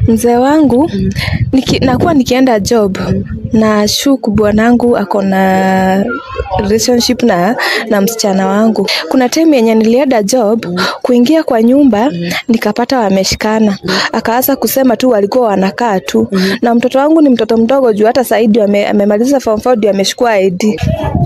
mzee wangu niki, nakuwa nikienda job na shuku bwanangu ako na relationship na na msichana wangu. Kuna time yenye nilienda job kuingia kwa nyumba nikapata wameshikana, akaanza kusema tu walikuwa wanakaa tu, na mtoto wangu ni mtoto mdogo juu hata Saidi ame, amemaliza form 4 ndio ameshukua ID.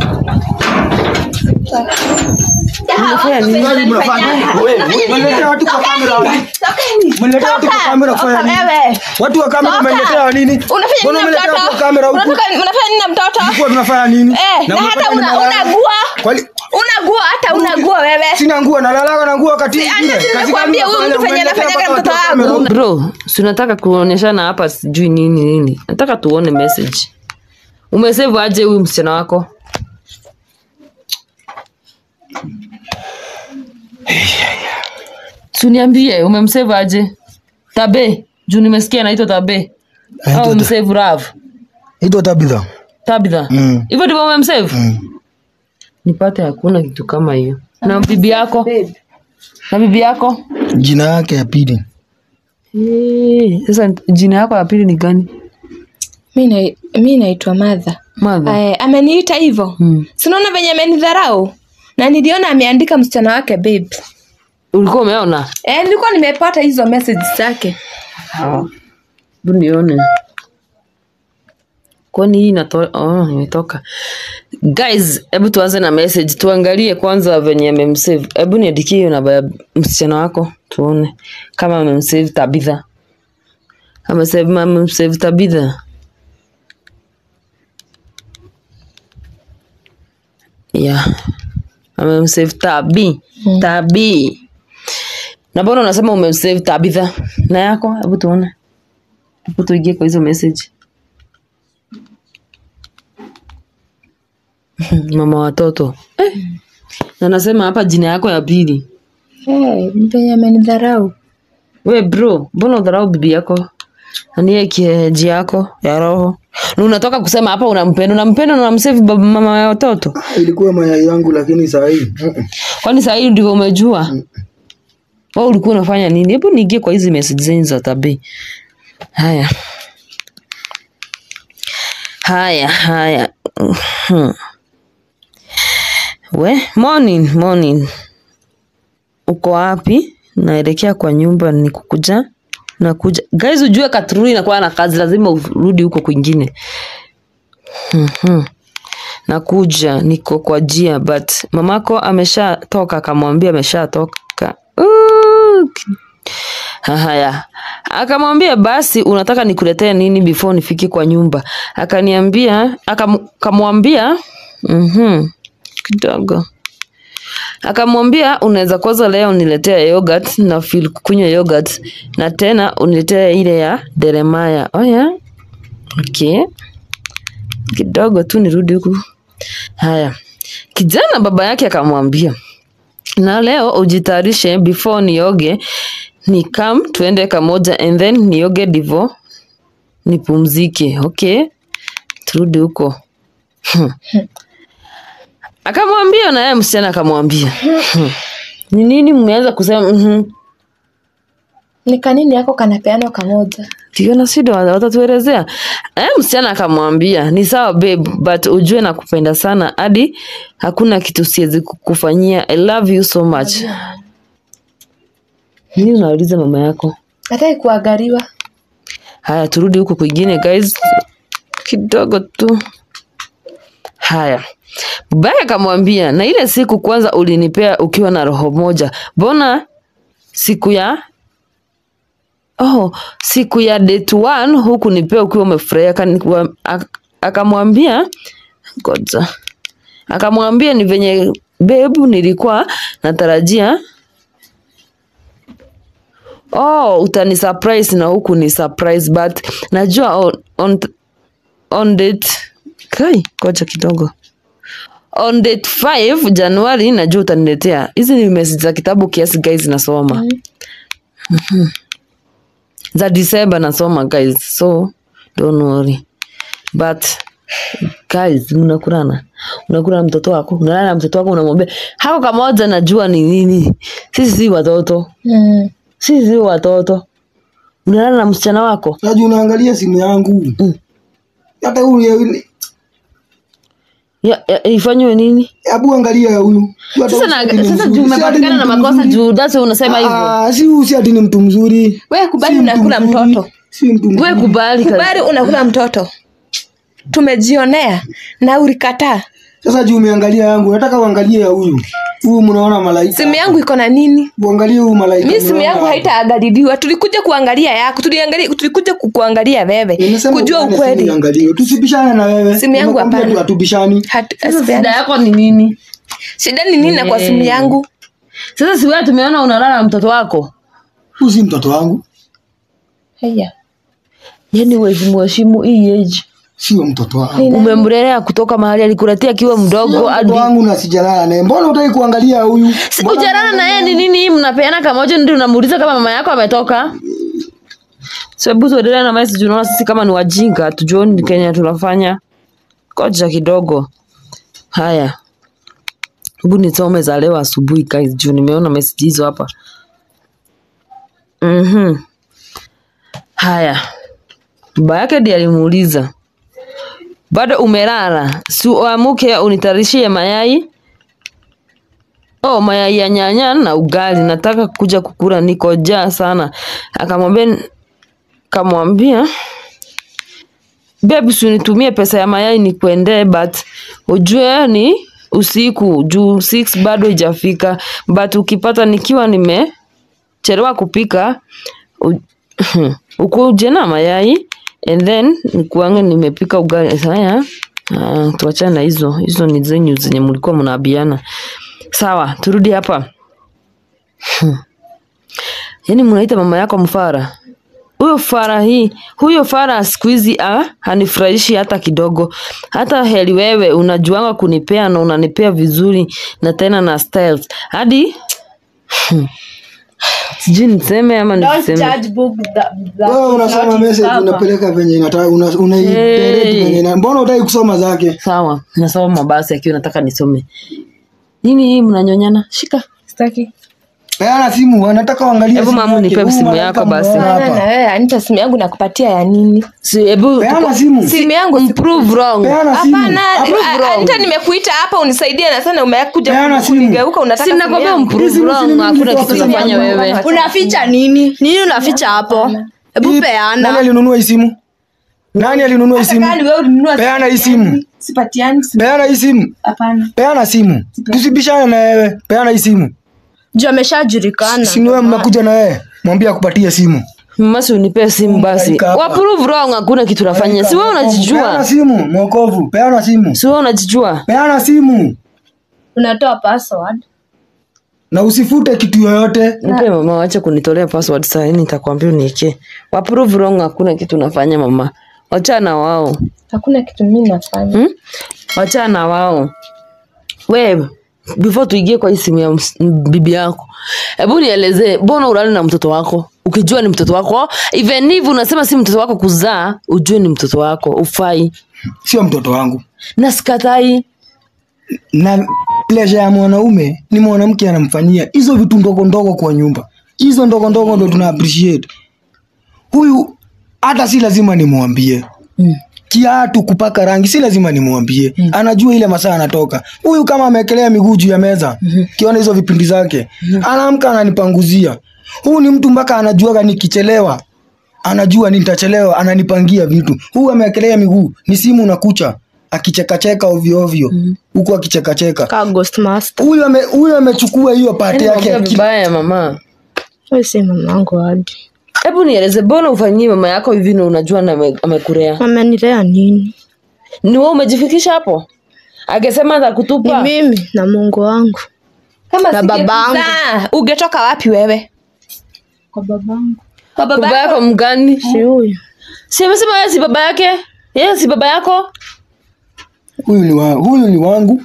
Mnafanya nini? Mnaletea watu kwa kamera. Mnaletea watu kwa kamera kufanya nini? Wewe. Watu wa kamera Toka. mmeletea nini? Unafanya Mbona nini na mmeletea watu mtoto? wa kamera huku? Unataka- Unafanya nini na mtoto? Mlikuwa tunafanya nini? Eh, na mnafanya hata una nimelala. unagua. Kwani Unagua hata unagua wewe. sina nguo nalalaga na nguo wakati Si, mwingine. acha si Kazi nimekwambia gani huyu unafanya? mtu venye Mmeletea anafanyaga mpaka mtoto watu wa kamera wangu. huku. Bro, si unataka kuonyeshana hapa sijui nini nini. Nataka tuone message. Umesave aje huyu msichana wako? Suniambie umemsave aje? Tabe, juu nimesikia anaitwa Tabe. Anaitwa Au Ta- umsave Rav? Itwa Tabitha. Tabitha. Mm. Hivyo ndivyo umemsave? Nipate hakuna kitu kama hiyo. Na bibi yako? Na bibi yako? Jina yake ya pili. Eh, Sasa jina yako ya pili ni gani? Mi na- mi naitwa Madha. Mother. Eh, ameniita hivyo Mm. sinaona venye amenidharau na niliona ameandika msichana wake babe. Ulikuwa umeona? Eh, nilikuwa nimepata hizo message zake. Hebu nione. Kwani hii inatoka? Oh, imetoka. Guys, hebu tuanze na message. Tuangalie kwanza venye amemsave. Hebu niandikie hiyo namba ya msichana wako tuone kama amemsave Tabitha. Amesave amemsave Tabitha. Yeah. Amemsave Tabi. Tabi. Na mbona unasema umemsave Tabitha? Na yako? Hebu tuone. Hebu tuingie kwa hizo message. Mama watoto. Eh. Na nasema hapa jina yako ya pili. Eh, venye amenidharau. We bro, mbona udharau bibi yako? Anie kieji yako ya roho. Na unatoka kusema hapa unampenda, unampenda na unamsave baba mama ya watoto. Ilikuwa mayai yangu lakini saa hii. mm-mm. Kwani saa hii ndivyo umejua? Wewe ulikuwa unafanya nini? Hebu niingie kwa hizi message zenu za tabii. Haya. Haya, haya. Mhm. We, morning, morning. Uko wapi? Naelekea kwa nyumba ni kukuja. Nakuja. Guys, ujue Katruri inakuwa na kazi, lazima urudi huko kwingine. Mhm. Nakuja, niko kwa jia but mamako ameshatoka, akamwambia ameshatoka. Uh, Haya, akamwambia basi, unataka nikuletee nini before nifike kwa nyumba? Akaniambia, akam- akamwambia mhm, kidogo akamwambia unaweza kwanza leo uniletea yogurt na feel kunywa yogurt na tena uniletee ile ya Jeremiah. Oh yeah? Okay. Kidogo tu nirudi huku. Haya. Kijana baba yake akamwambia na leo ujitayarishe before nioge ni kam tuende kamoja and then nioge divo nipumzike okay turudi huko Hmm. akamwambia na yeye msichana akamwambia Hmm. ni nini mmeanza kusema mhm Ni kanini yako kanapeanwa kamoja. ndio na shida wa- watatuelezea eh, msichana akamwambia ni sawa babe but ujue na kupenda sana hadi hakuna kitu siwezi kukufanyia i love you so much nini unauliza mama yako Hataki kuangaliwa. haya turudi huku kwingine guys kidogo tu haya babake akamwambia na ile siku kwanza ulinipea ukiwa na roho moja mbona siku ya oh, siku ya date one huku nipea ukiwa umefurahia Akani- wa- ak- akamwambia ngoja akamwambia ni venye bebu nilikuwa natarajia oh utani surprise na huku ni surprise but najua on, on, on date kai ngoja kidogo on date 5 januari najua utaniletea hizi ni message za kitabu kiasi guys nasoma Mhm. za December nasoma guys so don't worry but guys mnakurana unakula na mtoto wako unalala na mtoto wako unamwambia hako kamoja najua ni nini sisi si watoto Mm. sisi si watoto unalala na msichana wako Sasa unaangalia simu yangu. Mm. Hata huyu ya, ya, ifanywe nini Hebu angalia huyu. Hata sasa huyu na, si ati ni sasa mzuri. juu Si ati umepatikana ni na mtu makosa mzuri. juu that's why unasema hivyo Ah, si huyu si ati ni mtu mzuri. wewe kubali Si mtu unakula mzuri. mtoto Si mtu we mzuri. kubali kazi. kubali unakula mtoto tumejionea na ulikataa Sasa juu umeangalia yangu, nataka uangalie ya huyu. Huyu mnaona malaika. simu yangu iko na nini Uangalie huyu malaika. mi simu mnaona yangu hapa. haitaangaliliwa tulikuja kuangalia yako tuliangalia tulikuja kukuangalia wewe Nimesema kujua ukae na simu ukweli iangaliwe. Tusibishane na wewe. Simu yangu Nimekwambia hapana. tu hatubishani. Hatu- sasa asipeani. shida yako ni nini shida ni nini na kwa simu yangu sasa si wewe tumeona unalala na mtoto wako Huyu si mtoto wangu. haya yani wezi mheshimu hii age Sio mtoto wangu. umemlelea kutoka mahali alikuletea akiwa mdogo hadi Mtoto wangu na sijalala naye. Mbona utaki kuangalia huyu? Si ujarana na yeye ni nini mnapeana kamoja ndio unamuuliza kama mama yako ametoka sababu tuendelee na message unaona sisi kama ni wajinga tujuoni Kenya tunafanya koja kidogo haya hebu nisome za leo asubuhi guys juu nimeona message hizo hapa mhm haya baba yake ndiye alimuuliza bado umelala si uamuke unitarishie mayai oh mayai ya nyanya na ugali nataka kuja kukula niko jaa sana akamwambia kamwambia babe usinitumie pesa ya mayai nikuendee but ujue ni usiku juu 6 bado ijafika but ukipata nikiwa nimechelewa kupika u- ukuje na mayai and then nikuange nimepika ugali haya ah, tuachane na hizo hizo ni zenyu zenye mlikuwa mnaabiana sawa turudi hapa Hmm. yaani mnaita mama yako mfara huyo fara hii huyo fara siku hizi ah, hanifurahishi hata kidogo hata heli wewe unajuanga kunipea na unanipea vizuri na tena na styles hadi Hmm. sijui niseme ama niseme Wewe unasoma message unapeleka venye inataka una unaidirect Hey. venye ina- mbona utaki kusoma zake? sawa nasoma basi akiwa nataka nisome nini hii mnanyonyana shika sitaki Peana simu, anataka uangalie. Hebu simu mama yake. nipe Huyu simu malaika yako basi. mnaona Hapana, hapa. na wewe anita simu yangu nakupatia ya nini si hebu Peana simu. simu yangu siku- prove wrong Peana simu. hapana Approve a- wrong. anita nimekuita hapa unisaidie na sana umekuja Peana simu. kunigeuka unataka si simu nakwambia yangu. mprove Hizi wrong mimi hakuna nilitoa kitu pesa nafanya yangu. wewe unaficha nini nini unaficha hapo hebu Hii- Nani peana alinunua hii simu? Nani alinunua hii simu? Kali wewe ulinunua Peana hii simu. sipatiani simu Peana hii simu. hapana Peana simu. Tusibishane na wewe. Peana hii simu. juu ameshajulikana Si ni wewe mmekuja na wewe. Mwambie akupatie simu. masi unipee simu basi Malaika hapa. wa prove wrong hakuna kitu nafanya si wewe Peana unajijua simu, mwokovu. Peana simu. si wewe unajijua Peana simu. unatoa password Na usifute kitu yoyote. nipe mama wacha kunitolea password saa hii nitakwambia unieke wa prove wrong hakuna kitu nafanya mama wachana wao hakuna kitu mimi nafanya hmm? wachana wao we before tuingie kwa hii simu ya ms- bibi yako hebu nielezee mbona ulali na mtoto wako ukijua ni mtoto wako even if unasema si mtoto wako kuzaa ujue ni mtoto wako ufai Sio mtoto wangu. na sikatai na pleasure ya mwanaume ni mwanamke anamfanyia hizo vitu ndogo ndogo kwa nyumba hizo ndogo ndogo ndo tuna appreciate huyu hata si lazima nimwambie Mm. kiatu kupaka rangi si lazima nimwambie anajua ile masaa anatoka huyu kama ameekelea miguu juu ya meza kiona hizo vipindi zake anaamka ananipanguzia huyu ni mtu mpaka anajuaga nikichelewa anajua nitachelewa ananipangia vitu huyu ameekelea miguu ni simu na kucha akichekacheka ovyo ovyo huku akichekacheka ka ghost master huyu ame- huyu amechukua hiyo pati Yaani yake naongea aki- vibaya mama wewe si mamangu hadi hebu nieleze mbona ufanyie mama yako hivi na unajua na ame- amekulea amenilea nini ni wewe umejifikisha hapo akisema ni atakutupa mimi na mungu wangu kama Na singekuzaa, babangu. ungetoka wapi wewe kwa babangu kwa baba baba yako mgani si huyu si amesema yeye si baba yake yeye si baba yako huyu ni, wa, huyu ni wangu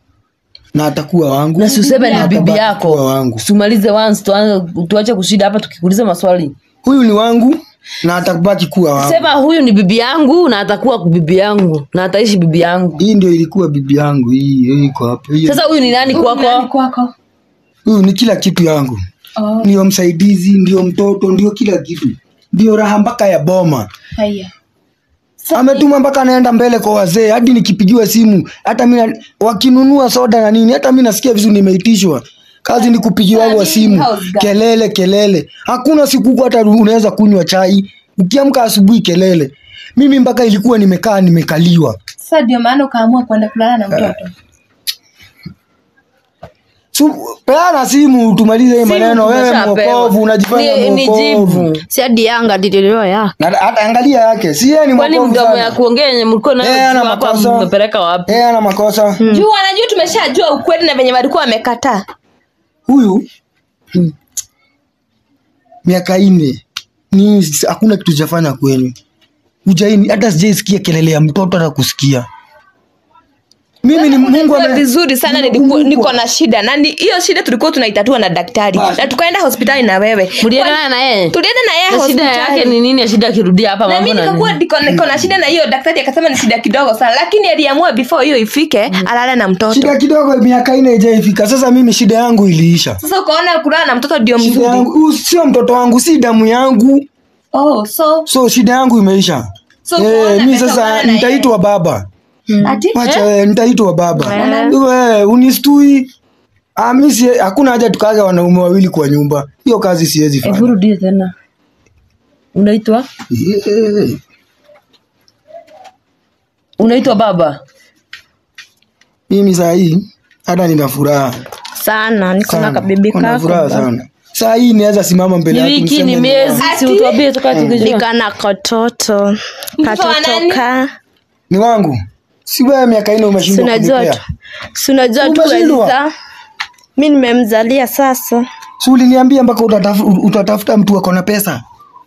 na atakuwa wangu na si useme ni Na bibi atabaki yako kuwa wangu tumalize once tuanze- tuache kushida hapa tukikuuliza maswali huyu ni wangu na atabaki kuwa wangu sema huyu ni bibi yangu na atakuwa bibi yangu na ataishi bibi yangu hii ndio ilikuwa bibi yangu hii hii iko hapo Hii- sasa huyu ni nani kwako kwako huyu ni kila kitu yangu Oh. ndio msaidizi ndio mtoto ndio kila kitu ndio raha mpaka ya boma Haya. ametuma mpaka anaenda mbele kwa wazee hadi nikipigiwa simu hata mi na- wakinunua soda na nini hata mi nasikia vizuri nimeitishwa kazi ni kupigiwa wa simu kelele kelele hakuna siku huku hata unaweza kunywa chai ukiamka asubuhi kelele mimi mpaka ilikuwa nimekaa nimekaliwa Sasa ndio maana ukaamua kwenda kulala na mtoto. Su, peana simu tumalize hii maneno wewe tumeshapewa. mwokovu unajifanya Ni- ni mwokovu jibu. Si hadi Yanga lililo yake. Na hata angalia yake si yeye ni kwani mwokovu mdomo ya sana kuongea yenye mlikuwa Eh, ana nayo hapa makosa. mmepeleka wapi yeye ana makosa Juu wanajua tumeshajua ukweli na venye walikuwa wamekataa. huyu miaka nne ni hakuna kitu chafanya kwenu ujaini hata sijaisikia kelele ya mtoto hata kusikia mimi ni mungu Unajua ame- vizuri sana nilikuwa, niko na shida na ni- hiyo shida tulikuwa tunaitatua na daktari Basi. na tukaenda hospitali na wewe mliendana na yeye tulienda na yeye Na shida yake hospitali ni nini ya shida akirudia hapa na mambo mimi na nikakuwa nini niko niko na shida na hiyo daktari akasema ni shida kidogo sana lakini aliamua before hiyo ifike alale na mtoto shida kidogo miaka nne ijaifika sasa mimi shida yangu iliisha sasa ukaona kulala na mtoto ndio shida mzuri yangu huyu sio mtoto wangu si damu yangu oh so so shida yangu imeisha So, Eh, kuona mi pesa sasa unaona na nitaitwa baba ati wacha eh, nitaitwa baba we unistui Ah, mi si hakuna haja tukaga wanaume wawili kwa nyumba hiyo kazi siwezi hebu fanya rudie tena unaitwa Eh, unaitwa baba mimi saa hii hata nina furaha Sana niko na sana. kabibi Nina kako. furaha sana saa hii naweza simama mbele ni yako wiki niseme ni ni- miezi si utuambie tukaa tukijua Nika na katoto. Mtoto wa nani? Katoto ka. ni wangu si wewe miaka nne Si umeshindwa unajua kunipea tu. Si unajua tu Umeshindwa? Eliza. Mi nimemzalia sasa. si uliniambia mpaka utatafu- utatafuta mtu ako na pesa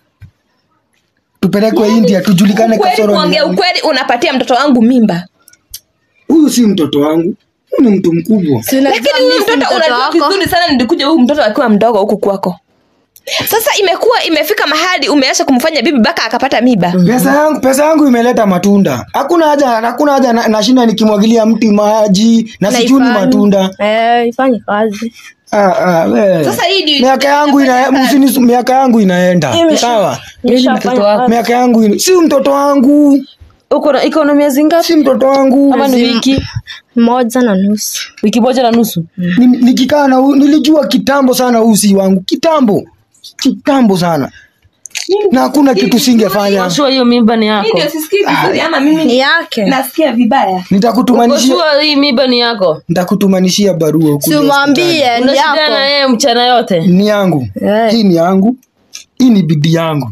tupelekwe india tujulikane ukweli kasoro ni kuongea nani. ukweli unapatia mtoto wangu mimba huyu si mtoto wangu huyu ni mtu mkubwa Si unajua lakini mi huyu si mtoto unajua wako. vizuri sana nilikuja huyu mtoto akiwa mdogo huku kwako sasa imekuwa imefika mahali umeacha kumfanya bibi mpaka akapata miba pesa yangu pesa yangu imeleta matunda hakuna haja hakuna haja na- nashinda nikimwagilia mti maji na Na sichuni ifanye. matunda Eh, ifanye kazi. ah, ah, we. Sasa hii ndio- miaka yangu ina, msini- miaka yangu inaenda Imesha- sawa Nishafanya wako. kazi. miaka yangu ina, si mtoto wangu uko na iko na miezi ngapi si mtoto wangu ama ni wiki Moja na nusu. wiki moja na nusu Ni- nikikaa na huyu- nilijua kitambo sana huu si wangu kitambo kitambo sana na hakuna kitu singefanya Joshua hiyo mimba ni Hii yako ndio sisikii vizuri ama mimi Ni yake. nasikia vibaya nitakutumanishia Joshua hii mimba ni yako nitakutumanishia barua ukuje Si umwambie hospitali. ni una shida na yako. yeye mchana yote ni yangu Eh. hii ni yangu hii ni bidii yangu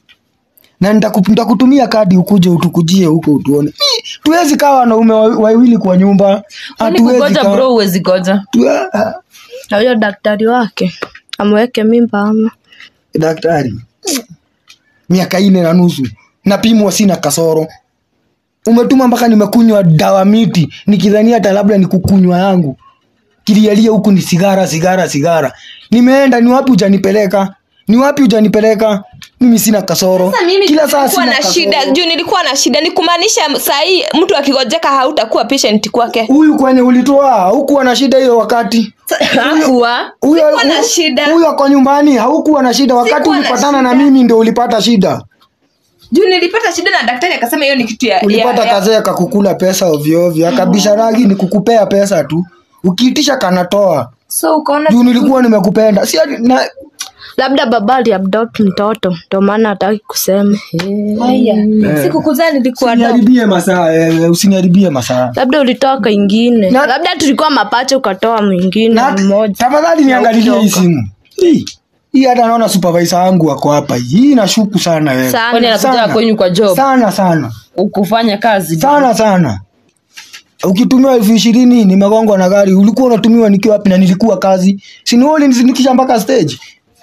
na nitaku- nitakutumia kadi ukuje utukujie huko utuone Hii, tuwezi kaa wanaume wa- wawili kwa nyumba Kwani hatuwezi kugoja kaa- bro uwezi goja tu- ah, Na huyo daktari wake amweke mimba ama daktari miaka ine na nusu napimwa sina kasoro umetuma mpaka nimekunywa dawa miti nikidhania hata labda ni kukunywa yangu kilialia huku ni sigara sigara sigara nimeenda ni wapi ujanipeleka ni wapi ujanipeleka mimi sina kasoro Sasa mimi kila saa nilikuwa sina na kasoro. shida juu nilikuwa na shida ni kumaanisha saa hii mtu akigojeka hautakuwa patient kwake huyu kwenye ulitoa hukuwa na shida hiyo wakati hakuwa huyo Sikuwa na hu- shida. huyo ako nyumbani haukuwa na shida wakati Sikuwa na ulipatana na shida. mimi ndio ulipata shida juu nilipata shida na daktari akasema hiyo ni kitu ya, ulipata ya, ya kazee kakukula pesa ovyoovyo akabisha rangi ni kukupea pesa tu ukiitisha kanatoa so ukaona juu nilikuwa nimekupenda si ati- na labda baba aliadopt mtoto ndio maana hataki kusema haya siku kuzaa nilikuwa dogo. usiniharibie masaa eh, usiniharibie masaa labda ulitoa kaingine Na- labda tulikuwa mapacha ukatoa mwingine Na- mmoja tafadhali niangalilie hii ukitoka. simu hii hii hata naona supervisor wangu ako hapa hii nashuku sana wewe Sana. kwani anakuja Sana. kwenyu kwa job sana sana ukufanya kazi sana sana ukitumiwa elfu ishirini nimegongwa na gari ulikuwa unatumiwa nikiwa wapi na nilikuwa kazi sinioli nisindikisha mpaka stage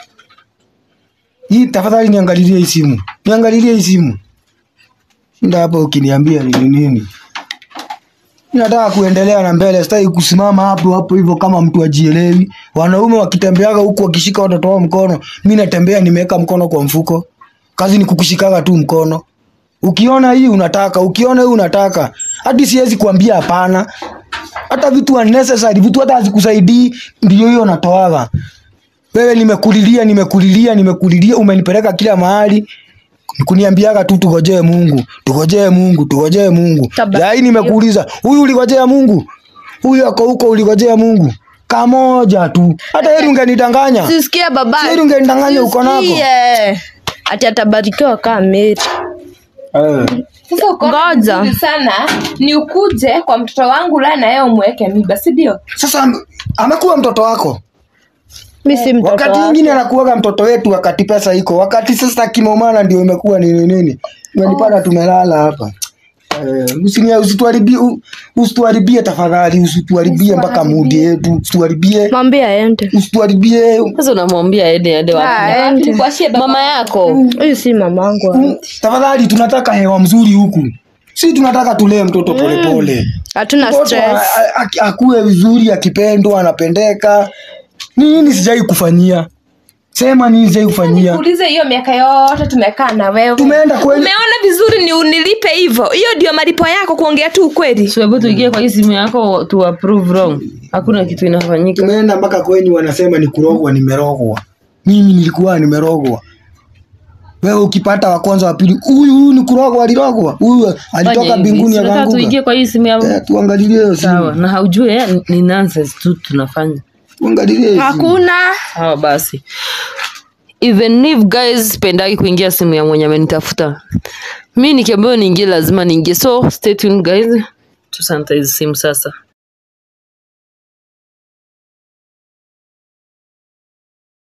hii tafadhali niangalilie hii simu niangalilie hii simu nda hapo ukiniambia nini nini nataka kuendelea na mbele sitaki kusimama hapo hapo hivyo kama mtu ajielewi wanaume wakitembeaga huku wakishika watoto wao mkono mi natembea nimeweka mkono kwa mfuko kazi ni kukushikaga tu mkono ukiona hii unataka ukiona hii unataka hadi siwezi kuambia hapana hata vitu unnecessary vitu hata hazikusaidii ndio hiyo natoaga wewe nimekulilia nimekulilia nimekulilia umenipeleka kila mahali kuniambiaga tu tugojee mungu tugojee mungu tugojee mungu Taba- yai nimekuuliza huyu uligojea mungu huyu ako huko uligojea mungu kamoja tu hata heri ungenidanganya sisikia baba heri ungenidanganya uko nako Sisikie. ati atabarikiwa kaa meri Eh. Sasa uko Ngoja. vizuri sana ni ukuje kwa mtoto wangu la na yeye umweke mimba, si ndio? sasa am- amekuwa mtoto wako mi si mtoto wakati wake. mwingine anakuwaga mtoto wetu wakati pesa iko wakati sasa kimomana ndio imekuwa nini nini umenipata tumelala hapa Eh, usinia- usituharibie u- usituharibie tafadhali usituharibie mpaka mudi yetu usituharibie mwambie aende usituharibie sasa unamwambia aende aende wapi aende Nikuashie baba. mama yako huyu si mamangu Mm, tafadhali tunataka hewa mzuri huku si tunataka tulee mtoto polepole hatuna mtoto stress a- a- akue vizuri akipendwa anapendeka nini sijai kufanyia sema nini sijai kufanyia Nikuulize hiyo miaka yote tumekaa na wewe. tumeenda kweli Umeona vizuri ni unilipe hivyo. Hiyo ndio malipo yako kuongea tu ukweli. so hebu tuingie kwa hii simu yako tu approve wrong hakuna kitu inafanyika tumeenda mpaka kwenyu wanasema ni kurogwa nimerogwa mimi nilikuwa nimerogwa wewe ukipata wa kwanza wa pili huyu huyu ni kurogwa alirogwa huyu Fanya alitoka hivi, mbinguni si unataka tuingie akaanguka kwa hii simu ya Eh, tuangalilie hiyo sawa simu na haujue eh, ni nonsense tu tunafanya tuangalilie hiyo simu hakuna sawa basi even if guys pendagi kuingia simu ya mwenye amenitafuta mi nikiambiwa niingie lazima niingie so stay tuned guys tusanitize simu sasa